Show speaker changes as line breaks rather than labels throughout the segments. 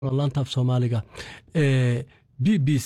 laantaaf soomaaliga ee b b c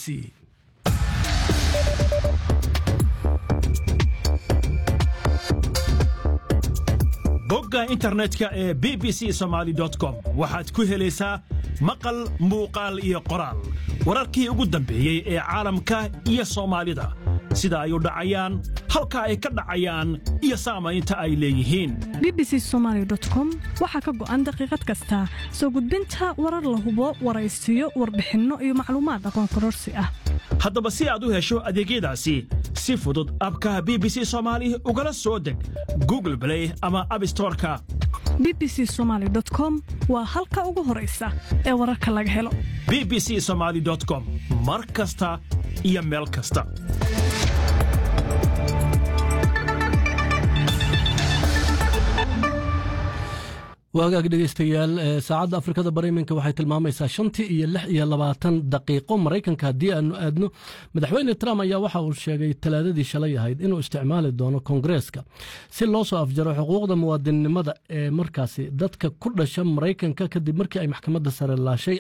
bogga internetka ee b b c somaali com waxaad ku helaysaa maqal muuqaal iyo qoraal wararkii ugu dambeeyey ee caalamka iyo soomaalida sida ay u dhacayaan halka ay ka dhacayaan iyo saamaynta ay leeyihiin
bbc somalycom waxaa ka go'an daqiiqad kasta soo gudbinta warar la hubo waraysiyo warbixinno iyo macluumaad aqoon kororsi ah
haddaba si aad u hesho adeegyadaasi si fudud abka b b c soomaali ugala soo deg google blay ama abstoreka
b b c somaly com waa halka ugu horaysa ee wararka laga helo
b b c somaali com mar kasta iyo meel kasta
waagaag dhegeystayaal saacadda afrikada bari iminka waxay tilmaamaysaa shantii iyo lix iyo labaatan daqiiqo maraykanka haddii aanu aadno madaxweyne trump ayaa waxa uu sheegay talaadadii shalay ahayd inuu isticmaali doono koongareeska si loo soo afjaro xuquuqda muwaadinnimada ee markaasi dadka ku dhasha maraykanka kadib markii ay maxkamadda sare laashay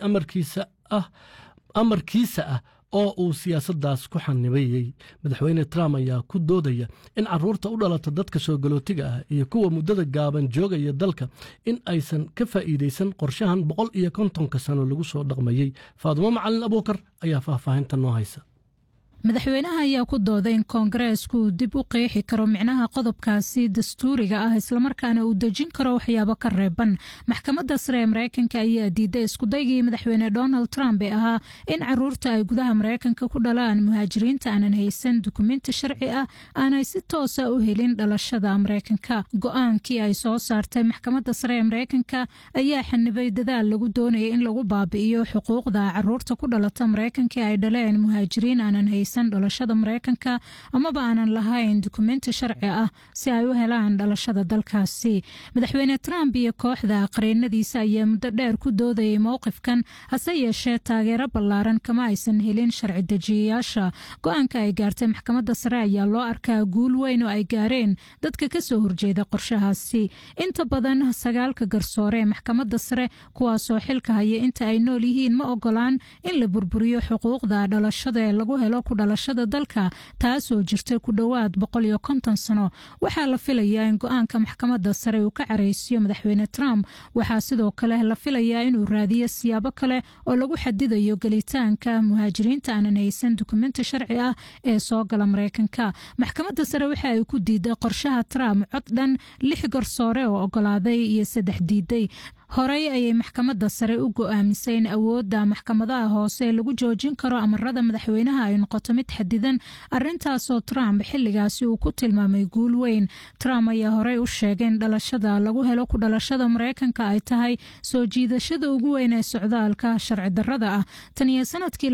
amarkiisa ah oo uu siyaasaddaas ku xanibayey madaxweyne trump ayaa ku doodaya in caruurta u dhalata dadka soo galootiga ah iyo kuwa muddada gaaban joogaya dalka in aysan ka faa'iidaysan qorshahan boqol iyo kontonka sano lagu soo dhaqmayey faadumo macalin abuukar ayaa faahfaahinta noo haysa
madaxweynaha ayaa ku dooday in koongareesku uu dib u qeexi karo micnaha qodobkaasi dastuuriga ah islamarkaana uu dejin karo waxyaabo ka reeban maxkamadda sare ee mareykanka ayaa diiday iskudaygii madaxweyne donald trump ee ahaa in caruurta ay gudaha mareykanka ku dhalaan muhaajiriinta aanan haysan dukumenti sharci ah aanay si toosa u helin dhalashada mareykanka go-aankii ay soo saartay maxkamadda sare ee mareykanka ayaa xanibay dadaal lagu doonaya in lagu baabi'iyo xuquuqda caruurta ku dhalata mareykanka ay dhaleen muhaajiriin aanan haysan dhalashada mareykanka amaba aanan lahayn dukumenti sharci ah si ay u helaan dhalashada dalkaasi madaxweyne trump iyo kooxda qareenadiisa ayaa muddo dheer ku doodayay mowqifkan hase yeeshee taageero ballaaran kama aysan helin sharci dejiyayaasha go-aanka ay gaartay maxkamadda sare ayaa loo arkaa guul weyn oo ay gaareen dadka kasoo horjeeda qorshahaasi inta badan sagaalka garsoore ee maxkamadda sare kuwaasoo xilka haya inta ay nool yihiin ma ogolaan in la burburiyo xuquuqda dhalashada ee lagu helo dhalashada dalka taasoo jirta ku dhowaad boqol iyo konton sano waxaa la filayaa in go-aanka maxkamadda sare uu ka careysiyo madaxweyne trump waxaa sidoo kale la filayaa inuu raadiyo siyaabo kale oo lagu xadidayo gelitaanka muhaajiriinta aanan haysan dukumenti sharci ah ee soo gala mareykanka maxkamadda sare waxa ay ku diiday qorshaha trump cod dhan lix garsoore oo ogolaaday iyo saddex diiday horey ayay maxkamadda sare u go-aamisay in awoodda maxkamadaha hoose lagu joojin karo amarada madaxweynaha ay noqoto mid xadidan arintaasoo trump xiligaasi uu ku tilmaamay guul weyn trump ayaa horey u sheegay in dhalashada lagu helo ku dhalashada mareykanka ay tahay soo jiidashada ugu weyn ee socdaalka sharci darada ah tan iyo sanadkii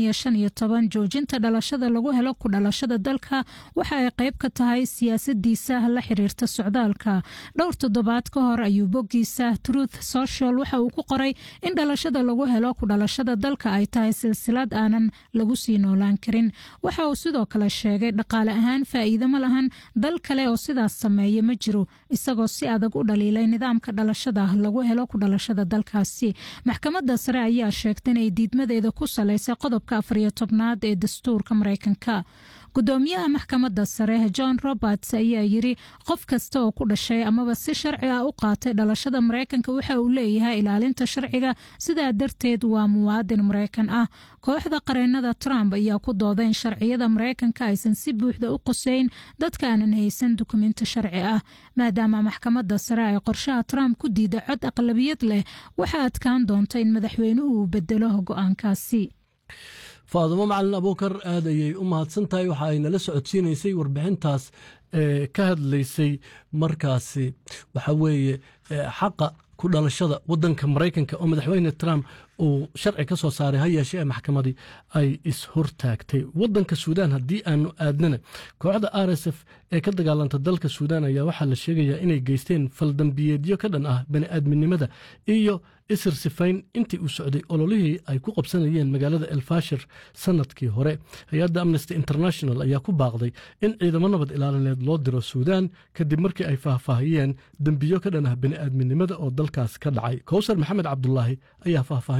joojinta dhalashada lagu helo ku dhalashada dalka waxa ay qayb ka tahay siyaasadiisa la xiriirta socdaalka dhowr toddobaad ka hor ayuu boggiisa truth social waxa uu ku qoray in dhalashada lagu helo ku dhalashada dalka ay tahay silsilad aanan lagu sii noolaan karin waxa uu sidoo kale sheegay dhaqaale ahaan faa'iido ma lahan dal kale oo sidaas sameeya ma jiro isagoo si adag u dhaliilay nidaamka dhalashada lagu helo ku dhalashada dalkaasi maxkamadda sare ayaa sheegtay inay diidmadeeda ku salaysay qodobka afariyo tobnaad ee dastuurka mareykanka gudoomiyaha maxkamadda sare john roberts ayaa yiri qof kasta oo ku dhashay amaba si sharci ah u qaatay dhalashada mareykanka waxa uu leeyahay ilaalinta sharciga sidaa darteed waa muwaadin mareykan ah kooxda qareenada trump ayaa ku dooday in sharciyada mareykanka aysan si buuxda u qoseyn dadka aanan haysan dukumenti sharci ah maadaama maxkamadda sare ay qorshaha trump ku diida cod aqlabiyad leh waxaa adkaan doonta in madaxweynuhu uu bedelo go-aankaasi
faadumo macalin abuukar aad ayay u mahadsan tahay waxa ay nala socodsiinaysay warbixintaas ee ka hadlaysay markaasi waxa weeye xaqa ku dhalashada wadanka maraykanka oo madaxweyne trump uu sharci ka soo saaray ha yeeshee ee maxkamadii ay is-hortaagtay wadanka suudaan haddii aanu aadnana kooxda r s f ee ka dagaalanta dalka suudaan ayaa waxaa la sheegayaa inay geysteen faldambiyeedyo ka dhan ah bani'aadminimada iyo isir sifayn intii uu socday ololihii ay ku qabsanayeen magaalada elfashir sanadkii hore hay-adda amnesty international ayaa ku baaqday in ciidamo nabad ilaalineed loo diro suudaan kadib markii ay faahfaahiyeen dembiyo ka dhan ah bani'aadminimada oo dalkaas ka dhacay kowsar maxamed cabdulaahi ayaa faahfaahin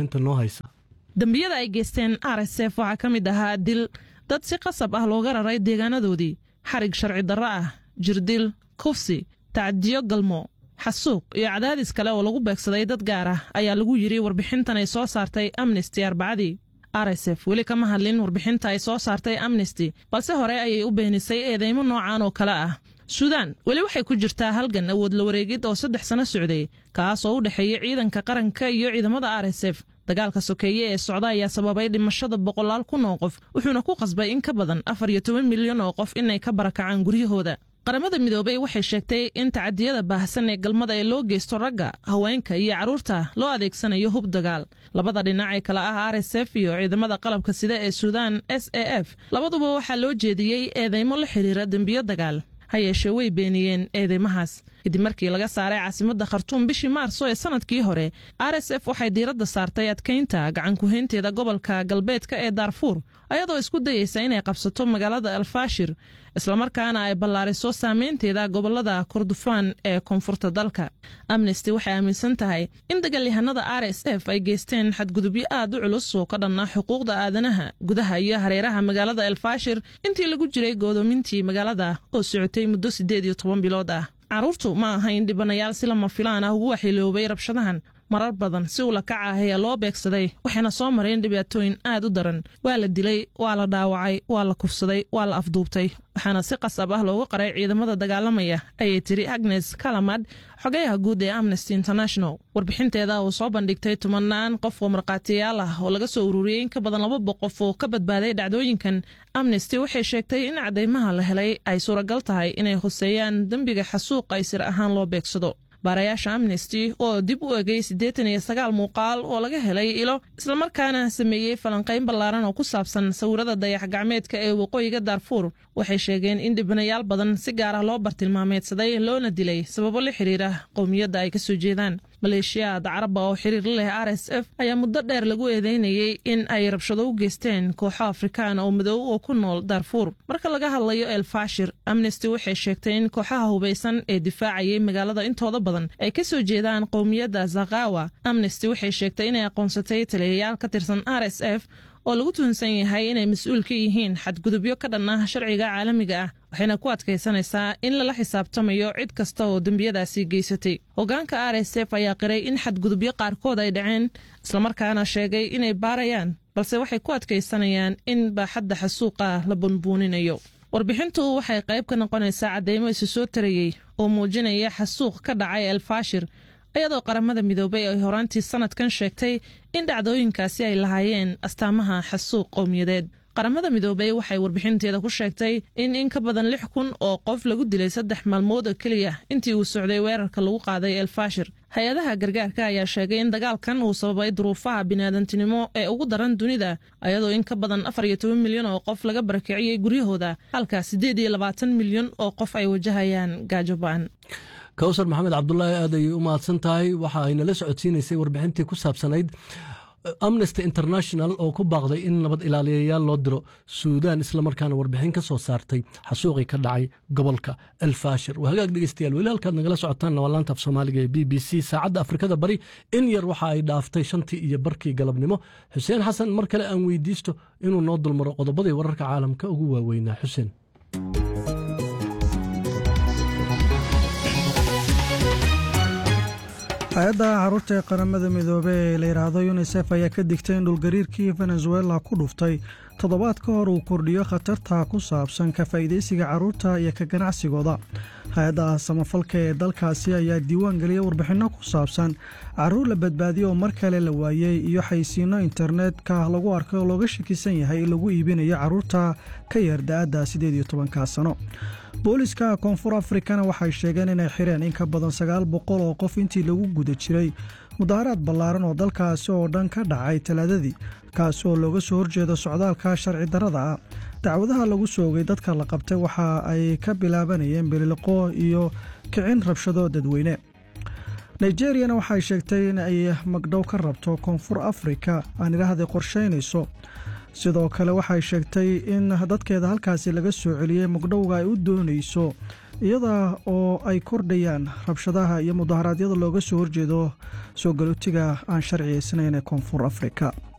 faahfaahinta noo haysa
dembiyada ay geysteen r s f waxaa ka mid ahaa dil dad si qasab ah looga raray deegaanadoodii xarig sharci darro ah jirdil kufsi tacdiyo galmo xasuuq iyo cadaadis kale oo lagu beegsaday dad gaar ah ayaa lagu yidhi warbixintan ay soo saartay amnesty arbacadii r s f weli kama hadlin warbixinta ay soo saartay amnesty balse hore ayay u beenisay eedeymo noocan oo kale ah suudaan weli waxay ku jirtaa halgan awood la wareegid oo saddex sano socday kaas oo u dhexeeya ciidanka qaranka iyo ciidamada r s f dagaalka sokeeye ee socda ayaa sababay dhimashada boqolaal kun oo qof wuxuuna ku qasbay in ka badan afar iyo toban milyan oo qof inay ka barakacaan guryahooda qaramada midoobey waxay sheegtay in tacadiyada baahsan ee galmada ee loo geysto ragga haweenka iyo carruurta loo adeegsanayo hub dagaal labada dhinac ee kale ah r s f iyo ciidamada qalabka sida ee suudaan s a f labaduba waxaa loo jeediyey eedeymo la xidhiira dembiyo dagaal ha yeeshee way beeniyeen eedeymahaas kadib markii laga saaray caasimadda khartuum bishii maarso ee sanadkii hore r s f waxay diiradda saartay adkaynta gacankuhaynteeda gobolka galbeedka ee daarfuur ayadoo isku dayeysa inay qabsato magaalada alfaashir islamarkaana ay ballaariso saameynteeda gobolada kordofaan ee koonfurta dalka amnesty waxay aaminsan tahay in dagaalyahanada r s f ay geysteen xadgudubyo aad u culus oo ka dhanna xuquuqda aadanaha gudaha iyo hareeraha magaalada elfaashir intii lagu jiray goodoomintii magaalada oo socotay muddo siddeed iyo toban bilood ah carruurtu ma ahayn dhibanayaal si lama filaan ah ugu waxyeeloobay rabshadahan marar badan si ula kaca ah ayaa loo beegsaday waxayna soo mareen dhibaatooyin aad u daran waa la dilay waa la dhaawacay waa la kufsaday waa la afduubtay waxaana si qasab ah loogu qaray ciidamada dagaalamaya ayay tiri agnes kalamad xogayaha guud ee amnesty international warbixinteeda uu soo bandhigtay tumanaan qof oo markhaatiyaal ah oo laga soo ururiyey in ka badan laba boqof oo ka badbaaday dhacdooyinkan amnesty waxay sheegtay in cadeymaha la helay ay suuragal tahay inay hoseeyaan dembiga xasuuqa ay sir ahaan loo beegsado baarayaasha amnesty oo dib u egay siddeetan iyo sagaal muuqaal oo laga helay ilo islamarkaana sameeyey falanqayn ballaaran oo ku saabsan sawirada dayax gacmeedka ee waqooyiga daarfuur waxay sheegeen in dhibanayaal badan si gaar ah loo bartilmaameedsaday loona dilay sababo la xiriira qowmiyadda ay ka soo jeedaan maleeshiyaad caraba oo xiriir la leh r s f ayaa muddo dheer lagu eedeynayey in ay rabshado u geysteen kooxo afrikaan oo madow oo ku nool daarfuur marka laga hadlayo elfashir amnesty waxay sheegtay in kooxaha hubaysan ee difaacayay magaalada intooda badan ay ka soo jeedaan qowmiyadda zakawa amnesty waxay sheegtay inay aqoonsatay taliyayaal ka tirsan r s f oo lagu tuhunsan yahay inay mas-uul ka yihiin xadgudubyo ka dhan ah sharciga caalamiga ah waxayna ku adkaysanaysaa in lala xisaabtamayo cid kasta oo dembiyadaasi geysatay hogaanka r s f ayaa qiray in xadgudubyo qaarkood ay dhaceen islamarkaana sheegay inay baarayaan balse waxay ku adkaysanayaan in baaxadda xasuuqa la bunbuuninayo warbixintu waxay qayb ka noqonaysaa cadeymo isu soo tarayey oo muujinaya xasuuq ka dhacay elfashir iyadoo qaramada midoobay ay horaantii sanadkan sheegtay in dhacdooyinkaasi ay lahaayeen astaamaha xasuuq qowmiyadeed qaramada midoobey waxay warbixinteeda ku sheegtay in in ka badan lix kun oo qof lagu dilay saddex maalmood oo keliya intii uu socday weerarka lagu qaaday elfashir hay-adaha gargaarka ayaa sheegay in dagaalkan uu sababay duruufaha biniaadantinimo ee ugu daran dunida ayadoo in ka badan afar iyo toban milyan oo qof laga barakiciyey guryahooda halka siddeed iyo labaatan milyan oo qof ay wajahayaan gaajo ba-an
kawsar maxamed cabdulaahi aad ayay u mahadsan tahay waxa ay nala socodsiinaysay warbixintii ku saabsanayd amnesty international oo ku baaqday in nabad ilaaliyayaal loo diro suudaan islamarkaana warbixin ka soo saartay xasuuqii ka dhacay gobolka elfashir waa hagaag dhegeystayaal weli halkaad nagala socotaan waa laanta af soomaaliga ee b b c saacadda afrikada bari in yar waxa ay dhaaftay shantii iyo barkii galabnimo xuseen xasan mar kale aan weydiisto inuu noo dulmaro qodobadii wararka caalamka ugu waaweynaa xuseen
hay-adda caruurta ee qaramada midoobey ee la yidhaahdo yunisef ayaa ka digtay in dhulgariirkii venezuela ku dhuftay toddobaad ka hor uu kordhiyo khatarta ku saabsan ka faa'iidaysiga carruurta iyo ka ganacsigooda hay-adda samafalka ee dalkaasi ayaa diiwaan geliyay warbixinno ku saabsan carruur la badbaadiyo oo mar kale la waayey iyo xaysiinno internetka lagu arkay oo looga shakisan yahay in lagu iibinayo carruurta ka yar da-adda siddeed iyo tobanka sano booliska koonfur afrikana waxay sheegeen inay xireen in ka badan sagaal boqol oo qof intii lagu guda jiray mudaharaad ballaaran oo dalkaasi oo dhan ka dhacay talaadadii kaasi oo looga soo horjeedo socdaalka sharci darrada ah dacwadaha lagu soogay dadka la qabtay waxa ay ka bilaabanayeen bililiqo iyo kicin rabshado dadweyne nigeriyana waxay sheegtay in ay magdhow ka rabto koonfur afrika aan idhaahday qorshaynayso sidoo kale waxay sheegtay in dadkeeda halkaasi laga soo celiyey magdhowga ay u doonayso iyada oo ay kordhayaan rabshadaha iyo mudaharaadyada looga soo horjeedo soo galootiga aan sharciyaysnayn ee koonfur afrika